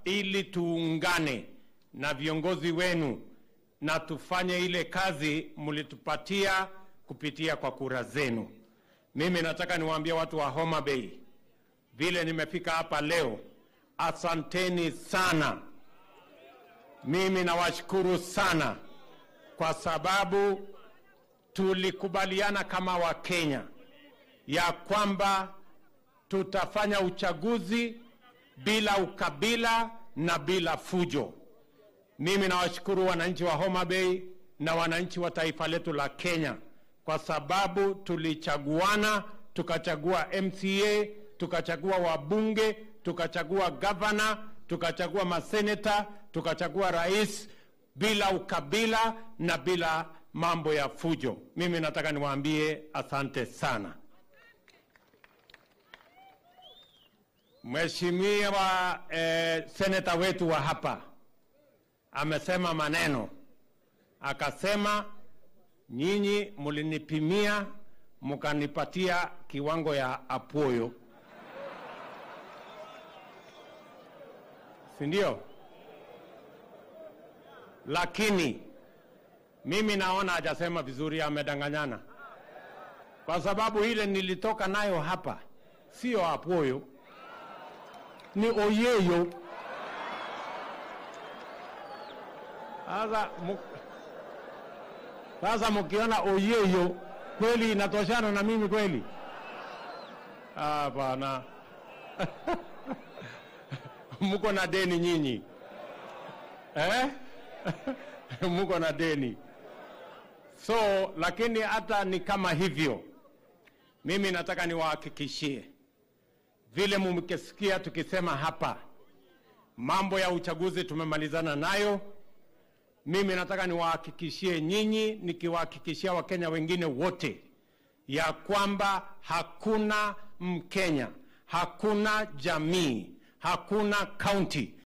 ili tuungane na viongozi wenu na tufanye ile kazi mlitupatia kupitia kwa kura zenu. Mimi nataka niwaambie watu wa Homa Bay, vile nimefika hapa leo, asanteni sana. Mimi nawashukuru sana kwa sababu tulikubaliana kama Wakenya ya kwamba tutafanya uchaguzi bila ukabila na bila fujo. Mimi nawashukuru wananchi wa Homa Bay na wananchi wa taifa letu la Kenya kwa sababu tulichaguana, tukachagua MCA, tukachagua wabunge, tukachagua gavana, tukachagua maseneta, tukachagua rais bila ukabila na bila mambo ya fujo. Mimi nataka niwaambie asante sana. Mheshimiwa eh, seneta wetu wa hapa amesema maneno, akasema nyinyi mlinipimia mkanipatia kiwango ya apoyo, si ndio? Lakini mimi naona hajasema vizuri, amedanganyana, kwa sababu ile nilitoka nayo hapa sio apoyo, ni oyeyo. Sasa mu- sasa mkiona oyeyo kweli inatoshana na mimi kweli? Hapana. Mko na deni nyinyi eh? Mko na deni. So lakini hata ni kama hivyo, mimi nataka niwahakikishie vile mumkisikia tukisema hapa, mambo ya uchaguzi tumemalizana nayo. Mimi nataka niwahakikishie nyinyi, nikiwahakikishia Wakenya wengine wote ya kwamba hakuna Mkenya, hakuna jamii, hakuna kaunti